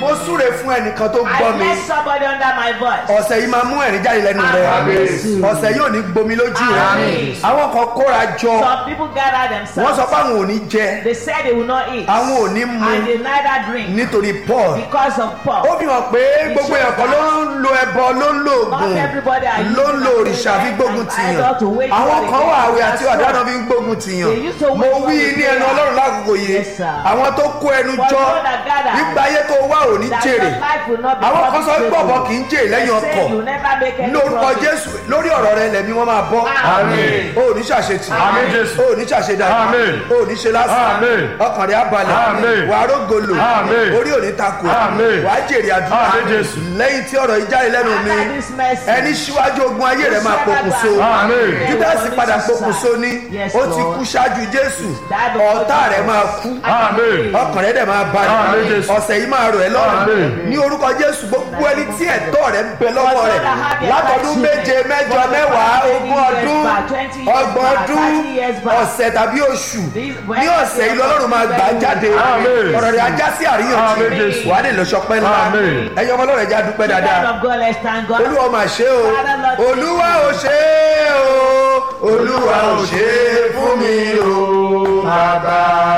mo súre fún ẹnìkan tó gbọ́ I mi bless somebody under my voice. ọ̀sẹ̀ yìí máa mú ẹ̀rín jáde lẹ́nu rẹ̀ Àmín. ọ̀sẹ̀ yìí ò ní gbomi lójú rẹ̀ Àmín. àwọn kan kóra jọ Some people gather wọ́n themselves. sọ pé àwọn ò ní jẹ They said they will not eat. àwọn ò ní mu And they neither drink nítorí paul because of ó Paul. fi hàn pé gbogbo èèyàn kan ló ń lo ẹbọ ló ń lo Not oògùn everybody are ló ń lo using òrìṣà fi and gbógun tìyàn idol to wage àwọn war kan wà against àwẹ̀ us. àti That's ọ̀daràn wrong. fi ń gbógun tìyàn They used to mo wage war wí with ní ẹnu prayer. ọlọ́run lákòókò yìí Yes, sir. àwọn tó kó ẹnu For jọ those that gather, nígbà ayé tó wà ò ní That jèrè your life will not be àwọn kan sọ pé profitable. bọ̀bọ̀ kì í jèrè lẹ́yìn They say ọkọ̀ you never make any lórúkọ profit. jésù lórí ọ̀rọ̀ rẹ lẹ̀mí wọn máa bọ́ Àmín. o ò ní ṣàṣetì Àmín, Jésù. o ò ní ṣàṣedàgbà Àmín. o ò ní ṣe lásán Àmín. ọkàn rẹ á balẹ̀ Àmín. wàá rógolo Àmín. orí ò ní takò Àmín. wàá jèrè àdúrà Àmín, Jésù. lẹ́yìn tí ọ̀rọ̀ yìí jáde lẹ́nu mi After this message, ẹni síwájú ogun ayé rẹ máa pokùnso Àmín. júdásì padà pokùnso ní Yes, ó ti Lord. kú ṣáájú jésù That before ọ̀tá rẹ Jesus. máa kú Àmín. ọkàn rẹ dẹ̀ máa Àmín, balẹ̀ Jésù. ọ̀sẹ̀ yìí máa rọ̀ ẹ́ lọ́rùn Àmín. ní orúkọ jésù gbogbo ẹni tí ẹ̀tọ́ rẹ ń bẹ lọ́wọ́ rẹ̀ látọdún méje mẹ́jọ mẹ́wàá ogún ọdún ọgbọ̀n ọdún ọ̀sẹ̀ tàbí oṣù ní ọ̀sẹ̀ yìí lọ́lọ́run máa gbà á jáde Àmín. ọ̀rọ̀ rẹ̀ ajá sí Àmín, àríyànjiyàn Jésù. wàá lè lọ sọpẹ́ ńlá Àmín. ẹ̀yin ọmọ ọlọ́run ẹja dúpẹ́ Children dáadáa of God, let's thank God. olúwa mà ṣe o olúwa ò ṣe o olúwa ò ṣe fún mi o bàbá